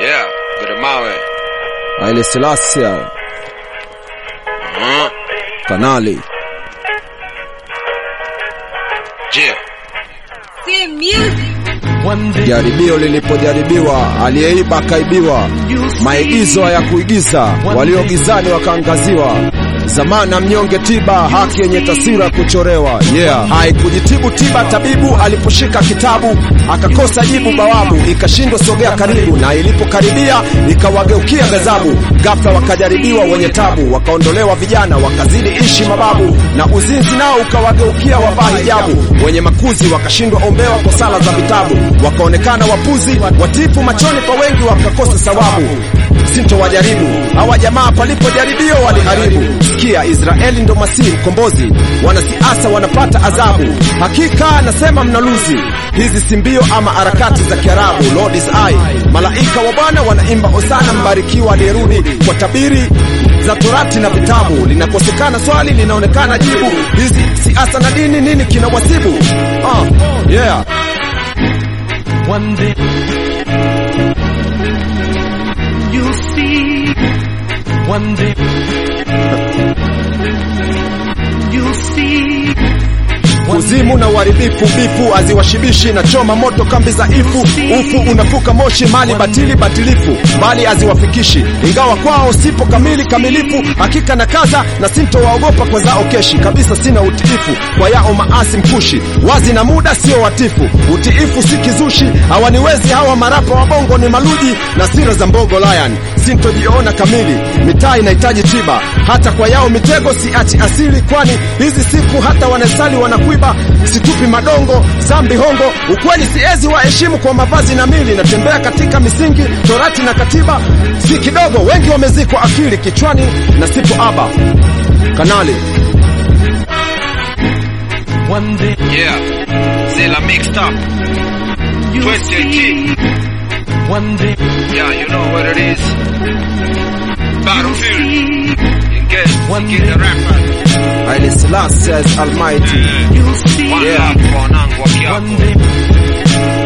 Yeah, gode mawe. Haile Selassie, Mm. Kanali. Yeah. See music. Jaribio lilipojaribiwa, aliyeiba akaibiwa. Maigizo ya kuigiza, waliogizani wakaangaziwa. Zamana mnyonge tiba, haki yenye taswira kuchorewa. Yeah, haikujitibu tiba, tabibu aliposhika kitabu akakosa jibu, bawabu ikashindwa sogea karibu, na ilipokaribia ikawageukia ghadhabu. Ghafla wakajaribiwa wenye tabu, wakaondolewa vijana, wakazidi ishi mababu, na uzinzi nao ukawageukia wavaa hijabu. Wenye makuzi wakashindwa ombewa kwa sala za vitabu, wakaonekana wapuzi, watifu machoni pa wengi, wakakosa sawabu sinto wajaribu hawa jamaa palipo jaribio waliharibu. Sikia, Israeli ndo masihi mkombozi, wanasiasa wanapata adhabu. Hakika nasema mnaluzi, hizi si mbio ama harakati za Kiarabu. Lord is I, malaika wa Bwana wanaimba osana, mbarikiwa aliyerudi kwa tabiri za Torati na vitabu. Linakosekana swali, linaonekana jibu. Hizi siasa na dini, nini kinawasibu? Ah, yeah. One day you'll see. One day you'll see. kuzimu na uharibifu, bifu haziwashibishi na choma moto kambi za ifu, ufu unafuka moshi, mali batili batilifu, mbali haziwafikishi, ingawa kwao sipo kamili kamilifu, hakika na kaza na sintowaogopa kwa zao keshi, kabisa sina utiifu kwa yao maasi mkushi, wazi na muda sio watifu, utiifu si kizushi, hawaniwezi hawa marapa wa bongo ni maluji na sira za mbogo lion, sintojiona kamili, mitaa inahitaji tiba, hata kwa yao mitego siachi asili, kwani hizi siku hata wanasali wanakuiba, situpi madongo zambi hongo, ukweli siezi waheshimu kwa mavazi na mili, natembea katika misingi torati na katiba, si kidogo, wengi wamezikwa akili kichwani na sipo aba kanali One day Yeah. Zilla mixed up. you'll 2018. see. One day Yeah, you know what it is. Battlefield. Engage. One Get the rappers. Haile Selassie is almighty you'll see. One Yeah. love kwa wanangu wa One Kiapo. day